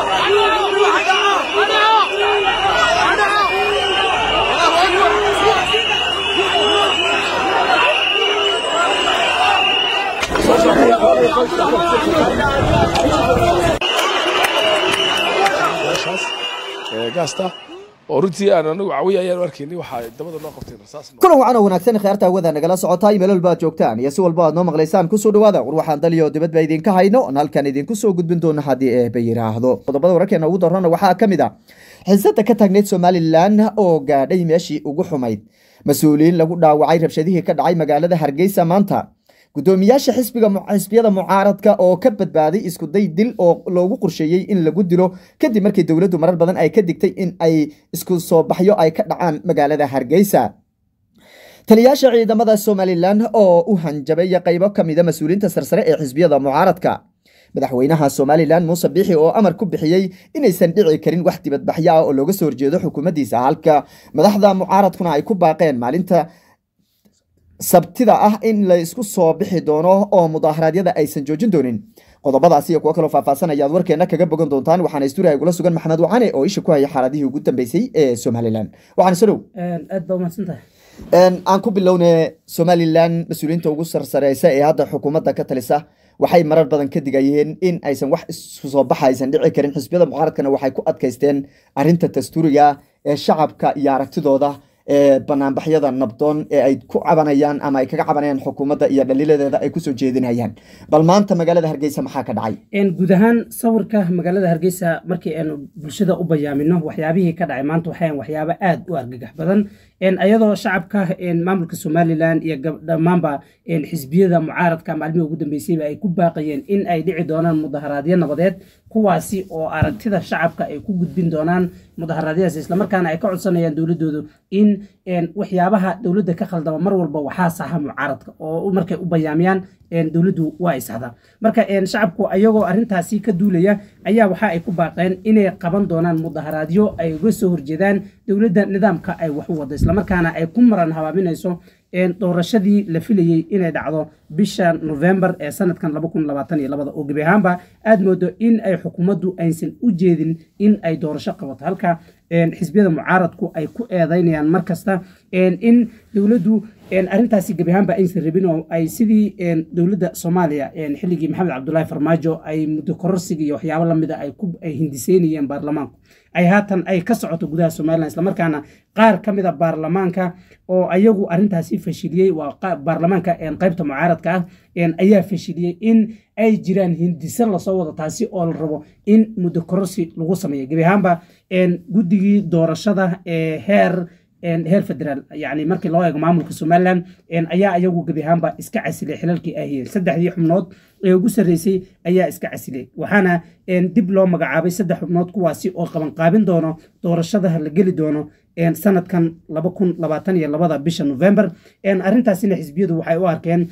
meeshaas ee gaasta oo runtii aan anagu cawiya ayaan arkayni waxaa dabada noo qabteen rasaas kulan wacan oo wanaagsan kheerta hawada nagala socotaay meel walba aad joogtaan iyo si walba aad noo maqlaysaan kusoo dhawaada war waxaan daliyo dibad ba idinka hayno oon halkan idinku soo gudbin doona haddii eeba yidhaahdo qodobada wararkeena ugu darrana waxaa ka mid ah xiisada ka taagneyd somalilan oo gaadhay meeshii ugu xumayd mas-uuliyiin lagu dhaawacay rabshadihii ka dhacay magaalada hargeysa maanta gudoomiyaasha xisbiga xisbiyada mucaaradka oo ka badbaaday iskuday dil oo loogu qorsheeyey in lagu dilo kadib markii dowladdu marar badan ay ka digtay in ay isku soo baxyo ay ka dhacaan magaalada hargeysa taliyaasha ciidamada somalilan oo u hanjabay qaybo ka mida mas-uuliyiinta sarsare ee xisbiyada mucaaradka madaxweynaha somalilan muuse biixi oo amar ku bixiyey inaysan dhici karin wax dibadbaxyo ah oo looga soo horjeedo xukuumaddiisa halka madaxda mucaaradkuna ay ku baaqeen maalinta sabtida ah in la isku soo bixi doono oo mudaaharaadyada aysan joojin doonin qodobadaas iyo kuwo kaloo faahfaahsan ayaad warkeena kaga bogan doontaan waxaana istuuriha igula sugan maxamed wacane oo isha ku haya xaaladihii ugu dambeysay ee somalilan waxaan soo dhow aad baa umahadsantahay aan ku bilowne somalilan mas-uuliyiinta ugu sarsareysa ee hadda xukuumadda ka talisa waxay marar badan ka digayeen in aysan wax isku soo baxa aysan dhici karin xisbiyada mucaaradkana waxay ku adkaysteen arinta dastuuriga ee shacabka iyo aragtidooda ee banaanbaxyada nabdoon ee ay ku cabanayaan ama ay kaga cabanayaan xukuumadda iyo dhaliiladeeda ay kusoo jeedinayaan bal maanta magaalada hargeysa maxaa ka dhacay guud ahaan sawirka magaalada hargeysa markii aanu bulshada u bayaamino waxyaabihii ka dhacay maanta waxayan waxyaabo aad u argagax badan ayadoo shacabka maamulka somalilan iyo dhammaanba xisbiyada mucaaradka maalmihii ugu dambeysayba ay ku baaqayeen in ay dhici doonaan mudaharaadyo nabadeed kuwaasi oo aragtida shacabka ay ku gudbin doonaan mudaharaadyadaas islamarkaana ay ka codsanayaan dowladoodu in waxyaabaha dowladda ka khaldama mar walba waxaa saxa mucaaradka oo markay u bayaamiyaan dowladdu waa ay saxdaa marka shacabku ayagoo arrintaasi ka duulaya ayaa waxa ay ku baaqeen inay qaban doonaan mudaharaadyo ay uga soo horjeedaan dowladda nidaamka ay wax u wado islamarkaana ay ku maran habaaminayso doorashadii la filayey inay dhacdo bisha novembar ee sanadkan oo gebi ahaanba aad moodo in ay xukuumaddu aysan u jeedin in ay doorasho qabato halka xisbiyada mucaaradku ay ku eedaynayaan mar kasta in dowladdu arrintaasi gebi ahaanba aysan rabin oo ay sidii dowladda soomaaliya xilligii maxamed cabdulaahi farmaajo ay muddo kororsiga iyo waxyaabo lamida ay hindiseynayeen baarlamaanku ay haatan ay ka socoto gudaha somalilan islamarkaana qaar ka mida baarlamaanka oo ayagu arrintaasi fashiliyey waa baarlamaanka qaybta mucaaradka ah ayaa fashiliyey in ay jiraan hindise lasoo wado taasi oo la rabo in muddo kororsi lagu sameeyo gebi ahaanba guddigii doorashada ee heer heer federaal yani markii loo eego maamulka somalilan ayaa ayagu gebi ahaanba iska casilay xilalkii ahiyeen saddexdii xubnood ee ugu sarreysay ayaa iska casilay waxaana dib loo magacaabay saddex xubnood kuwaasi oo qabanqaabin doono doorashada la geli doono sanadkan labada bisha november arrintaasina xisbiyadu waxay u arkeen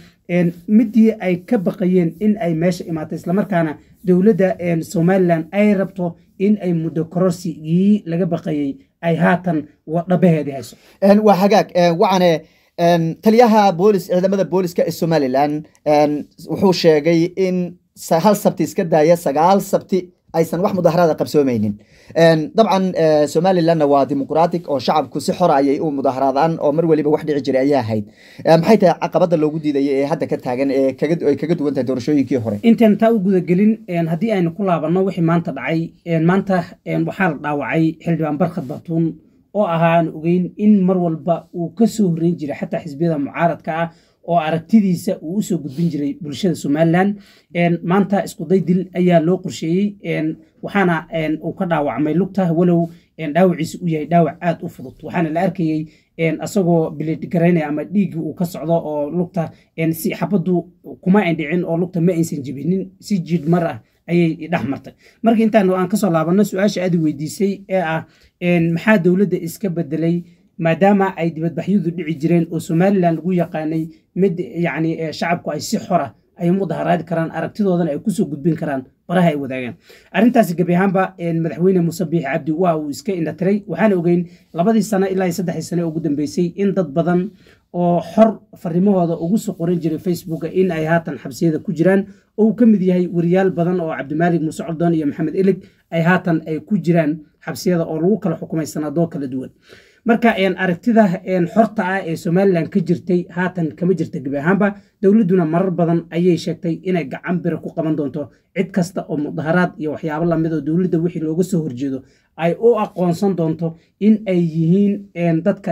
midii ay ka baqayeen in ay meesha imaatay islamarkaana dowladda somalilan ay rabto in ay muddo kororsigii laga baqayey ay haatan dhabaheedii hayso waa hagaag wacane taliyaha boolis ciidamada booliska ee somalilan wuxuu sheegay in hal sabti iska daaya sagaal sabti aysan wax mudaharaada qabsoomeynin dabcan somalilanna waa dimuqraatic oo shacabku si xora ayay u mudaharaadaan oo mar weliba wax dhici jiray ayaa ahayd maxay tahay caqabada loogu diidaya ee hadda ka taagan ee ay kaga duwan tahay doorashooyinkii hore intaan taa u gudagelin haddii aynu ku laabanno wixii maanta dhacay maanta waxaa la dhaawacay xildhibaan barkhad batuun oo ahaa aan ogeyn in mar walba uu ka soo horreyn jiray xataa xisbiyada mucaaradka ah oo aragtidiisa uu usoo gudbin jiray bulshada somalilan maanta iskuday dil ayaa loo qorsheeyey waxaana uu ka dhaawacmay lugta walow dhaawaciisa uu yahay dhaawac aad u fudud waxaana la arkayey asagoo bileedgaraynaya ama dhiiggii uu ka socdo oo lugta si xabaddu kuma indhicin oo lugta ma aysan jibinin si jiid mar ah ayay dhex martay marka intaan aan kasoo laabanno su-aasha aad weydiisay ee ah maxaa dowladda iska bedelay maadaama ay dibadbaxyadu dhici jireen oo somalilan lagu yaqaanay mid yani shacabku ay si xora ay mudaharaadi karaan aragtidoodana ay kusoo gudbin karaan baraha ay wadaagaan arrintaasi gebi ahaanba madaxweyne muuse biixi cabdi waa uu iska indhatiray waxaana ogeyn labadii sano ilaa saddexdii sane ugu dambeysay in dad badan oo xor farimahooda ugu soo qoran jiray facebooka in ay haatan xabsiyada ku jiraan oo uu ka mid yahay wariyaal badan oo cabdimaalig muuse cordon iyo maxamed elig ay haatan ay ku jiraan xabsiyada oo lagu kala xukumay sanadoo kala duwan marka aragtida xorta ah ee somalilan ka jirtay haatan kama jirta gebi ahaanba dowladduna marar badan ayay sheegtay inay gacan bira ku qaban doonto cid kasta oo mudaharaad iyo waxyaabo lamid oo dowladda wixii looga soo horjeedo ay u aqoonsan doonto in ay yihiin dadka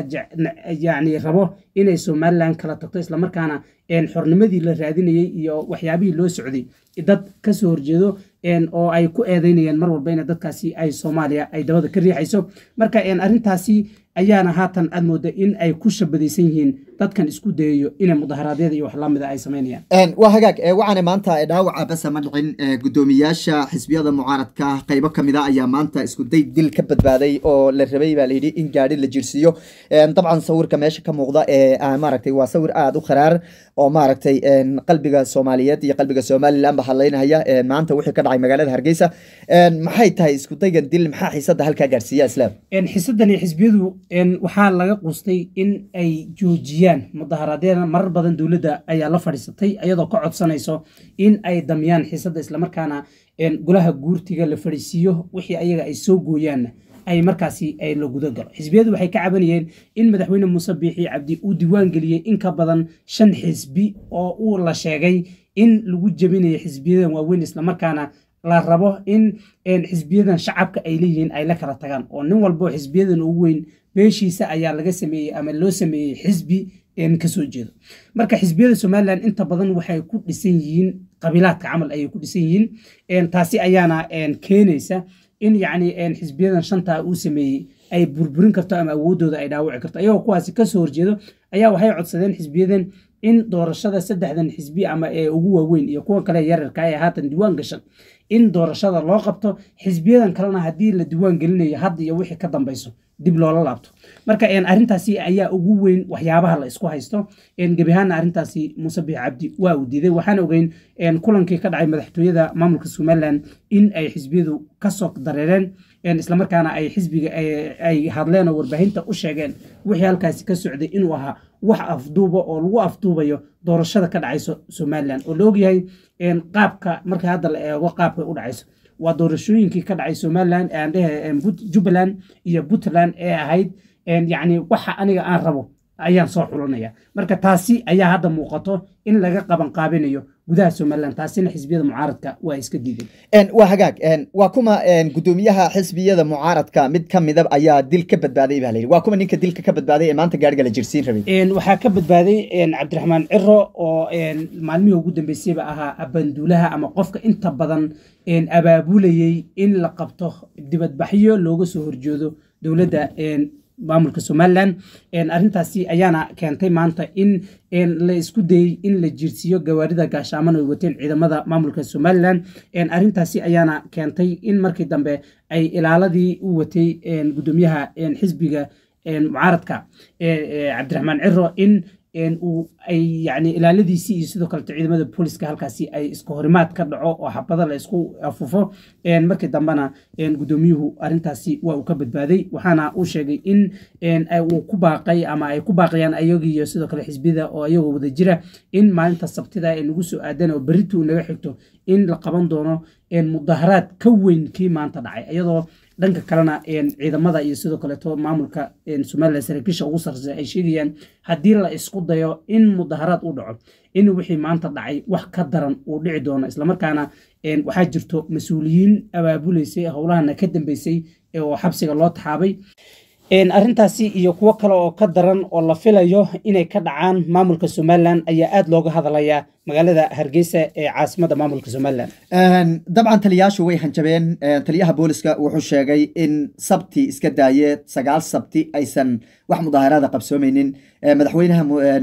yani rabo inay somalilan kala tagto islamarkaana xornimadii la raadinayey iyo waxyaabihii loo socday dad kasoo horjeedo oo ay ku eedeynayeen mar walba in dadkaasi ay soomaaliya ay dabada ka riixayso marka arrintaasi ayaana haatan aad mooda in ay ku shabadaysan yihiin dadkan isku dayayo inay mudaharaadyada iyo wax lamida ay samaynayaan waa hagaag waxaana maanta dhaawaca basa ma dhicin gudoomiyaasha xisbiyada mucaaradka qaybo kamid a ayaa maanta isku day dil ka badbaaday oo la rabay baa layidhi in gaari la jirsiiyo dabcan sawirka meesha ka muuqda ee maaragtay waa sawir aada u kharaar oo maaragtay qalbiga soomaaliyeed iyo qalbiga somaliland ba hadlaynaya maanta wixii ka dhacay magaalada hargeysa maxay tahay isku daygan dil maxaa xiisada halkaa gaarsiiya islaam xiisadani xisbiyadu waxaa laga qustay in ay joojiyaan mudaharaadyada marar badan dowladda ayaa la fadhiisatay iyadoo ka codsanayso in ay damiyaan xiisadda islamarkaana golaha guurtiga la fadhiisiiyo wixii ayaga ay soo gooyaanna ay markaasi ay la guda galo xisbiyadu waxay ka cabanayeen in madaxweyne muuse biixi cabdi uu diiwaan geliyey in ka badan shan xisbi oo uu la sheegay in lagu jebinayo xisbiyadan waaweyn islamarkaana la rabo in xisbiyadan shacabka ay leeyihiin ay la kala tagaan oo nin walbo xisbiyadan ugu weyn beeshiisa ayaa laga sameeyey ama loo sameeyey xisbi kasoo jeedo marka xisbiyada somalilan inta badan waxay ku dhisan yihiin qabiilaadka camal ayay ku dhisan yihiin taasi ayaana keenaysa in yacni xisbiyadan shantaa uu sameeyey ay burburin karto ama awoodooda ay dhaawici karto ayagoo kuwaasi kasoo horjeedo ayaa waxay codsadeen xisbiyadan in doorashada saddexdan xisbi ama ee ugu waaweyn iyo kuwa kale yararka ee haatan diiwaan gashan in doorashada loo qabto xisbiyadan kalena haddii la diiwaan gelinayo hadda iyo wixii ka dambayso dib loola laabto marka arrintaasi ayaa ugu weyn waxyaabaha la isku haysto gebi ahaana arrintaasi muuse biix cabdi waa uu diiday waxaan ogeyn kulankii ka dhacay madaxtooyada maamulka somalilan in ay xisbiyadu kasoo dareereen islamarkaana ay xisbiga ay hadleen oo warbaahinta u sheegeen wixii halkaasi ka socday inuu ahaa wax afduuba oo lagu afduubayo doorashada ka dhacayso somalilan oo la ogyahay qaabka marka hadda la eego qaabka u dhacayso waa doorashooyinkii ka dhacay somalilan aandhehe jubbaland iyo puntland ee ahayd yacni waxa aniga aan rabo ayaan soo xulanaya marka taasi ayaa hadda muuqato in laga qaban qaabinayo gudaha somalilan taasina xisbiyada mucaaradka waa iska diideen waa hagaag waa kuma gudoomiyaha xisbiyada mucaaradka mid ka mida ayaa dil ka badbaaday baa layidhi waa kuma ninka dilka ka badbaaday ee maanta gaariga la jirsiin rabay waxaa ka badbaaday cabdiraxmaan ciro oo maalmihii ugu dambeysayba ahaa abanduulaha ama qofka inta badan abaabulayey in la qabto dibadbaxyo looga soo horjeedo dowladda maamulka somalilan arrintaasi ayaana keentay maanta in la isku dayey in la jirsiiyo gawaarida gaashaaman ay wateen ciidamada maamulka somalilan arrintaasi ayaana keentay in markii dambe ay ilaaladii u watay gudoomiyaha xisbiga mucaaradka cabdiraxmaan ciro in uu ay yani ilaaladiisii iyo sidoo kalete ciidamada booliska halkaasi ay iska horimaad ka dhaco oo xabada la isku afufo markii dambena gudoomiyuhu arintaasi waa uu ka badbaaday waxaana uu sheegay in uu ku baaqay ama ay ku baaqayaan ayagiiyo sidoo kale xisbiyada oo ayagoo wada jira in maalinta sabtida ay nagu soo aadan oo berritu naga xigto in la qaban doono mudaharaad ka weyn kii maanta dhacay iyadoo dhanka kalena ciidamada iyo sidoo kaleeto maamulka somalilan saraakiisha ugu sarreysa ay sheegayaan haddii la isku dayo in mudaharaad u dhaco in wixii maanta dhacay wax ka daran uu dhici doono islamarkaana waxaa jirto mas-uuliyiin abaabuleysay howlahana ka dambeysay oo xabsiga loo taxaabay arrintaasi iyo kuwo kale oo ka daran oo la filayo inay ka dhacaan maamulka somalilan ayaa aada looga hadlayaa magaalada hargeysa ee caasimada maamulka somalilan dabcan taliyayaashu way hanjabeen taliyaha booliska wuxuu sheegay in sabti iska daaye sagaal sabti aysan wax mudaaharaada qabsoomeynin madaxweynaha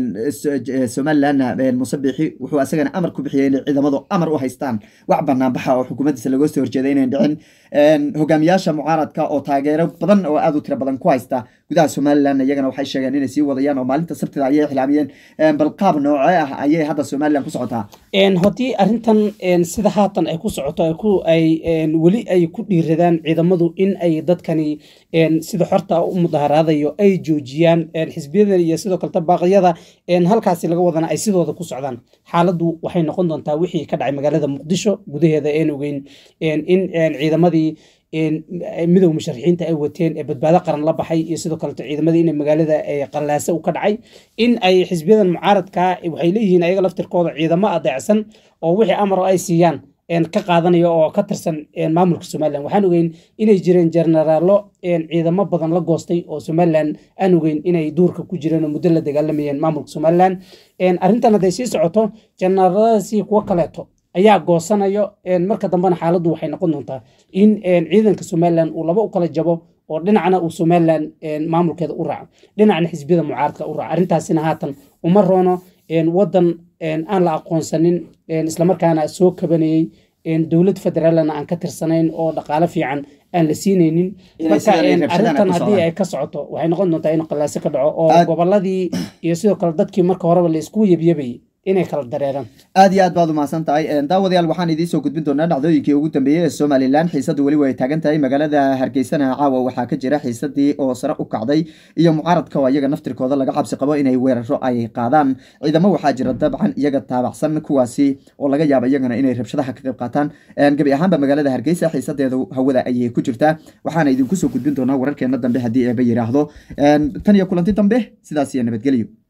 somalilanna muse biixi wuxuu asagana amar ku bixiyey inay ciidamadu amar u haystaan wax banaanbaxa oo xukuumaddiisa lagoo soo horjeeda inayn dhicin hogaamiyaasha mucaaradka oo taageero badan oo aad u tiro badan ku haysta gudaha somalilan iyagana waxay sheegeen inay sii wadayaan oo maalinta sabtida ayay xilaamiyeen bal qaab noocee ah ayay hadda somalilan ku socotaa een haddii arrintan een sida haatan ay ku socoto ay ku ay een weli ay ku dhiiradaan ciidamadu in ay dadkani een sida xorta u mudaharaadayo ay joojiyaan een xisbiyada iyo sidoo kaleta baaqyada een halkaasi laga wadana ay sidooda ku socdaan xaaladdu waxay noqon doontaa wixii ka dhacay magaalada muqdisho gudaheeda een ogeyn een in een ciidamadii een midowga musharaxiinta ay wateen ee badbaado qaran la baxay iyo sidoo kaleto ciidamadii inay magaalada ay qallaase u ka dhacay in ay xisbiyadan mucaaradka waxay leeyihiin ayaga laftirkooda ciidamo adeecsan oo wixii amaro ay siiyaan een ka qaadanaya oo ka tirsan een maamulka somalilan waxaan ogeyn inay jireen jenaraalo een ciidamo badan la goostay oo somalilan aan ogeyn inay duurka ku jireen oo muddo la dagaalamayeen maamulka somalilan een arrintan hadday sii socoto jenaraaladaasi kuwo kaleeto ayaa goosanayo een marka dambena xaaladdu waxay noqon doontaa in een ciidanka somalilan uu laba u kala jabo oo dhinacna uu somalilan een maamulkeeda u raaco dhinacna xisbiyada mucaaradka u raaco arrintaasina haatan uma roono een wadan een aan la aqoonsanin een islamarkaana soo kabanayey een dowlad federaalna aan ka tirsanayn oo dhaqaale fiican aan la siinaynin Inay marka sidaan ay een rabshadaan arrintan ku haddii socdaan. ay ka socoto waxay noqon doontaa in qallaaso ka dhaco oo Aad- goboladii iyo sidoo kale dadkii marka horeba la isku yabyabayay inay kala dareeraan aad iyo aad baad umahadsan tahay daawadayaal waxaan idiin soo gudbin doonaa dhacdooyinkii ugu dambeeyey ee somalilan xiisadu weli way taagan tahay magaalada hargeysana caawa waxaa ka jira xiisadii oo sare u kacday iyo mucaaradka oo iyaga naftirkooda laga cabsi qabo inay weeraro ay qaadaan ciidamo waxaa jira dabcan iyaga taabacsan kuwaasi oo laga yaaba iyagana inay rabshadaha ka qayb qaataan gebi ahaanba magaalada hargeysa xiisadeedu hawada ayay ku jirtaa waxaana idinku soo gudbin doonaa wararkeena dambe haddii eeba yiraahdo tan iyo kulanti dambe sidaas iyo nabadgelyo